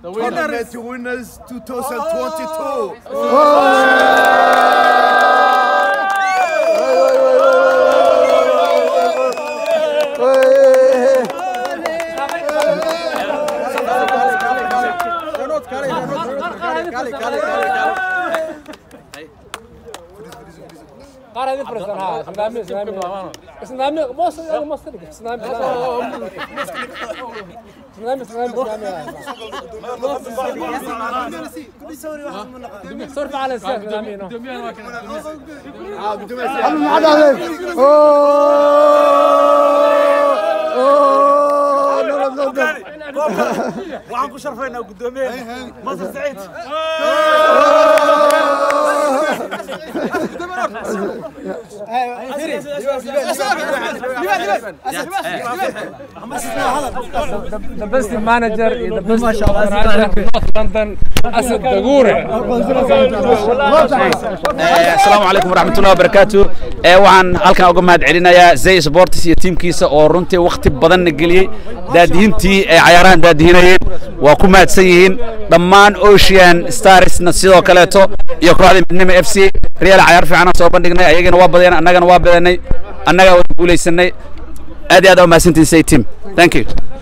Tournament winners 2022. qaar idin fariistan ha islaami islaami islaami moos yani moos kadhig islaami islaami islaami islaami صرف على السيف islaami no waxaan ku sharfaynaa guddoomiyaha masar saciid the best manager the best manager North London Asad Dagure asalaamu calaykum waraxmatullahi wabarakaatu ee waxaan halkan uga mahad celinayaa zay sports iyo tiimkiisa oo runtii wakhti badanna geliyey daadihintii ay cayaarahan daadihinayeen waa ku mahadsan yihiin dhammaan ocean starsna sidoo kaleeto iyo kooxda midnimo f c real cayaar fiicanaan soo bandhignay ayagana waa badeen annagana waa badanay annagaa wada guulaysanay aad iyo aad aa umahadsantihin say team thank you